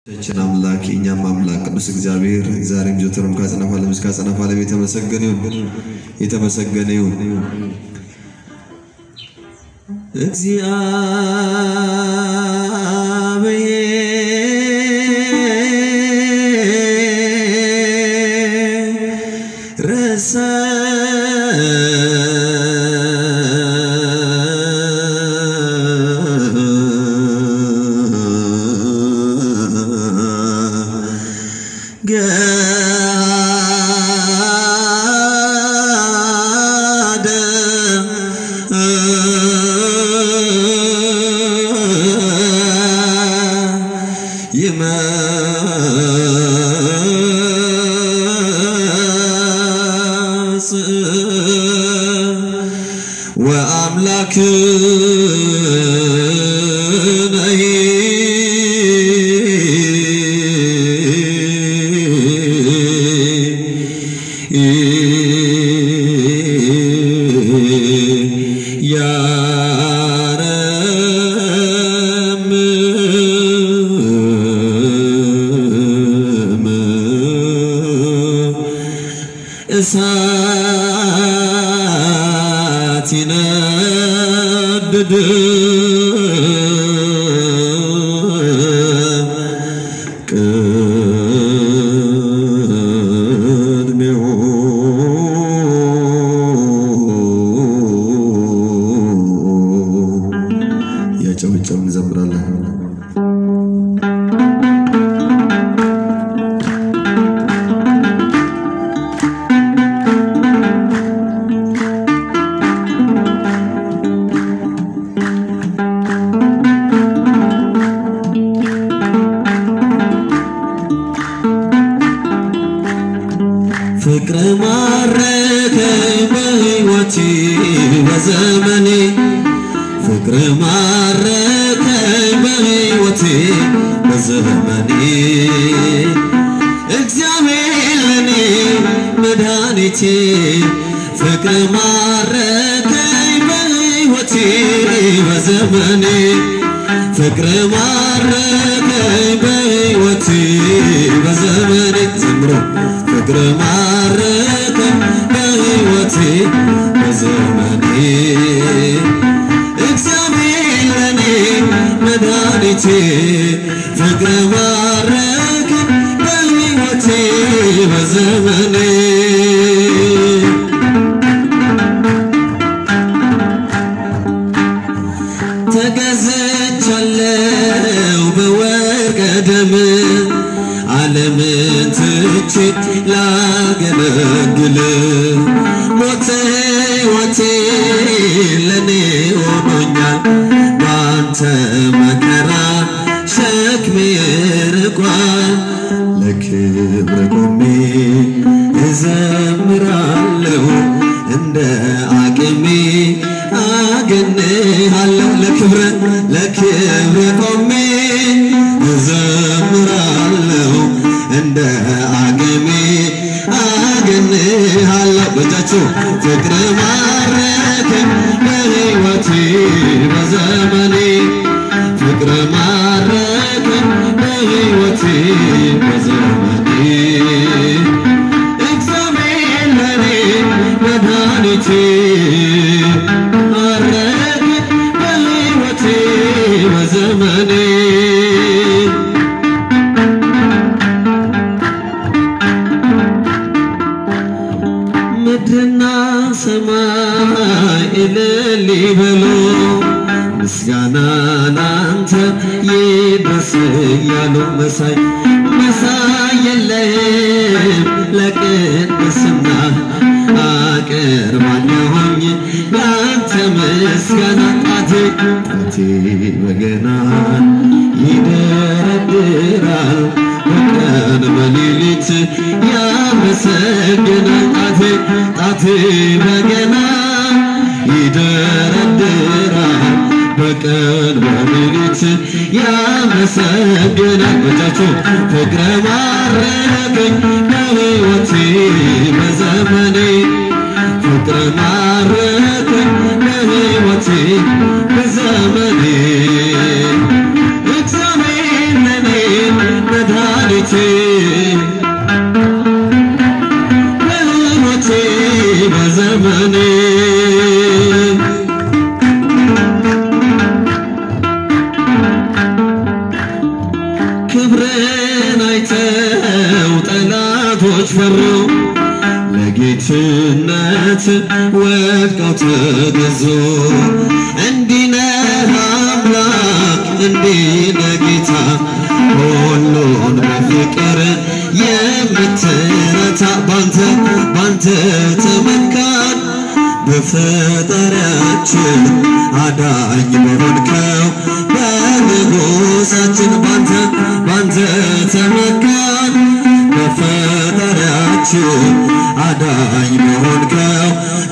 ችን አምላክ የእኛም አምላክ ቅዱስ እግዚአብሔር ዛሬም ዘወትርም ከአጽናፈ ዓለም እስከ አጽናፈ ዓለም የተመሰገነ ይሁን የተመሰገነ ይሁን። እግዚአብሔር ረሰ ገሃደ ይመጽእ ወአምላክነ ያረምም እሳት ይነድድ ቅድሜሁ ያጨበጨብን እንዘምራለን። ፍቅር ማረከኝ በሕይወቴ በዘመኔ ፍቅር ማረከኝ በሕይወቴ በዘመኔ እግዚአብሔር ለኔ መድኃኒቴ ፍቅር ማረከኝ በሕይወቴ በዘመኔ ፍቅር ማረከኝ በሕይወቴ በዘመኔ ዘምሮ ፍቅር ማረከኝ በሕይወቴ በዘመኔ እግዚአብሔር ለኔ መድኃኒቴ ፍቅር ማረከኝ በሕይወቴ በዘመኔ ተገዝቻለሁ በወርቀ ደም ዓለምን ትቼ ላገለግል ሞት ሕይወቴ ለኔ ሆኖኛል ባንተ መከራ ሸክሜ ርቋል ለክብር ቆሜ እዘምራለሁ እንደ አቅሜ አገንሃለሁ ለክብረ ለክብረ ቆሜ እዘምራለሁ እንደ አቅሜ አገንሃለሁ በእጃችሁ ፍቅር ማረከኝ በሕይወቴ በዘመኔ ፍቅር ማረከኝ በሕይወቴ በዘመኔ እግዚአብሔር ለኔ መድኃኒቴ ማረከኝ በሕይወቴ በዘመኔ ምድርና ሰማይ እልል ይበሉ ምስጋና ላንተ ይድረስ እያሉ መሳይ መሳይ የለህም ለቅድስና አቀርባለሁኝ ላንተ ምስጋና ጣቴ ጣቴ በገና ይደረድራል በቀን በሌሊት ያመሰግናል ጣቴ ጣቴ በገና ይደረድራል በቀን በሌሊት ያመሰግናል በእጃችሁ ፍቅረ ማረከኝ በሕይወቴ በዘመኔ ፍቅረ ማረከኝ በሕይወቴ በዘመኔ እግዚአብሔር ለኔ ጠላቶች ፈሩ ለጌትነት ወድቀው ተገዙ። እንዲህ ነህ አምላክ እንዲህ ነህ ጌታ ሁሉን በፍቅር የምትረታ ባንተ ባንተ ተመካን በፈጣሪያችን አዳኝ በሆንከው በንጉሳችን ባንተ ባንተ ተመካን በፈጣሪያችን አዳኝ በሆንከው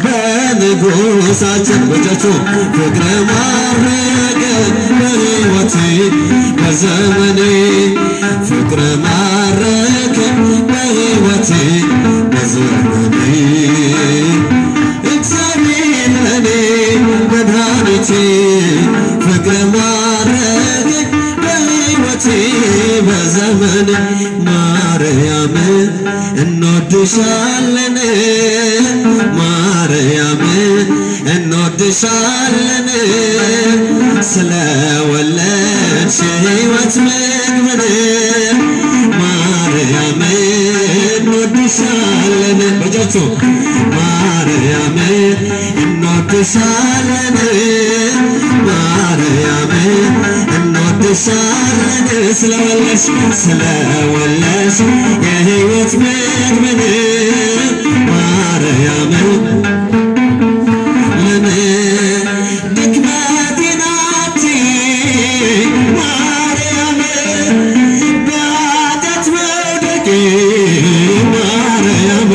በንጉሳችን በእጃችሁ ፍቅረ ማረገ በሕይወቴ በዘመኔ ፍቅረ ማረከ በሕይወቴ በዘመኔ እግዚአብሔር ለኔ መድኃኒቴ ፍቅር ማረግ በሕይወቴ በዘመን ማርያም እንወድሻለን ማርያም እንወድሻለን ስለወለድሽ ሕይወት ምግብን ማርያም እንወድሻለን በእጃችሁ ማርያም እንወድሻለን ማርያም እንወድሻለን ስለወለሽ ስለወለሽ የሕይወት ምግብን ማርያም ለኔ ድክመቴ ናት ማርያም በኃጢአት መውደቄ ማርያም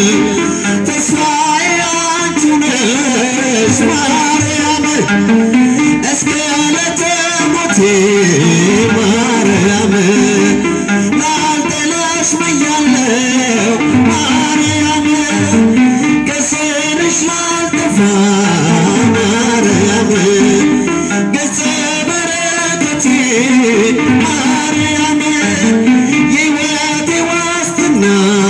ተስፋዬ አንቺ ነሽ ማርያም እስከ ዕለተ ሞቴ ማርያም ላልጥልሽ ብያለሁ ማርያም ከስርሽ ላልጠፋ ማርያም ገጸ በረከቴ ማርያም የሕይወቴ ዋስትና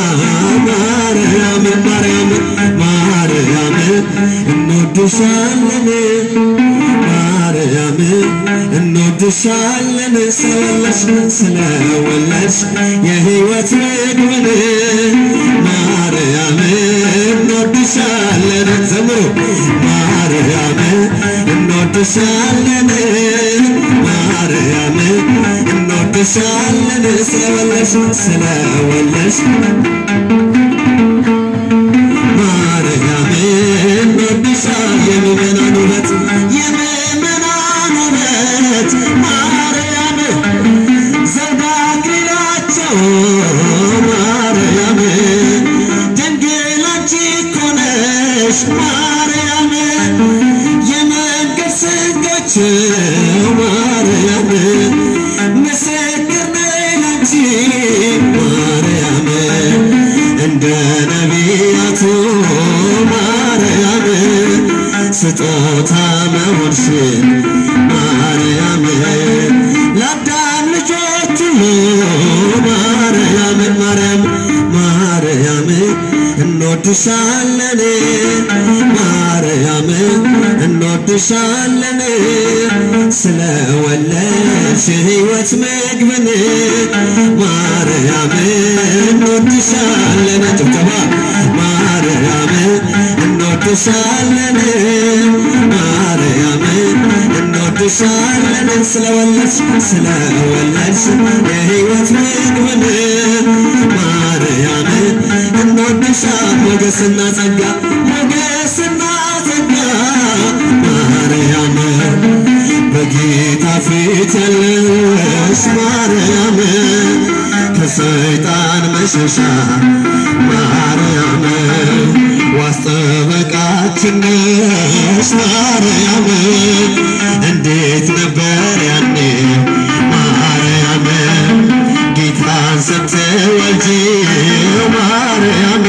ማርያም ማርያም ማርያም እንወድሻለን ማርያም እንወድሻለን ስለወለሽ ስለወለሽ የሕይወት ምግብን ማርያም እንወድሻለን ዘምሩ ማርያም እንወድሻለን ማርያም እንወድሻለን ስለወለሽ ስለወለሽ ማርያም እንወድሻ የምእመናን ውበት የምእመናን ውበት ማርያም ዘውደ አክሊላቸው ማርያም ድንግል አንቺ እኮ ነሽ ማርያም የመንገድ ስንቃቸው ማርያም ምስክር ነኝ ላንቺ ማርያም እንደ ነቢያቱ ማርያም ስጦታ መሆንሽን ማርያም ለአዳም ልጆች ሁሉ ማርያም ማርያም ማርያም እንወድሻለን ማርያም እንወድሻለን ስለወለድሽ ሕይወት ምግብን ማርያም እንወድሻለን ጭብጨባ ማርያም እንወድሻለን ማርያም እንወድሻለን ስለወለድሽ ስለወለድሽ የሕይወት ምግብን ማርያም እንወድሻ ሞገስና ጸጋ ሞገስና ጸጋ ማርያም በጌታ ፊት ያለሽ ማርያም ከሰይጣን መሸሻ ማርያም ዋስ ጠበቃችን ነሽ ማርያም እንዴት ነበር ያኔ ማርያም ጌታን ስትወልጂ ማርያም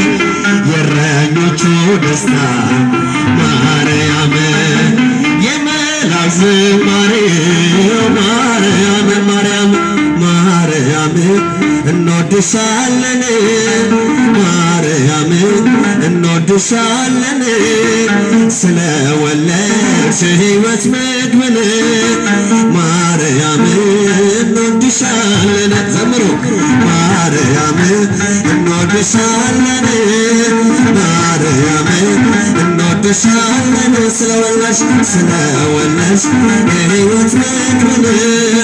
የእረኞቹ ደስታ ማርያም የመላእክት ዝማሬ ማርያም ማርያም ማርያም እንወድሻለን ማርያም እንወድሻለን ስለወለድሽ ሕይወት ምግብን ማርያም እንወድሻለን ዘምሩ ማርያም እንወድሻለን ማርያም እንወድሻለን ስለወለሽ ስለወለሽ የሕይወት ምግብን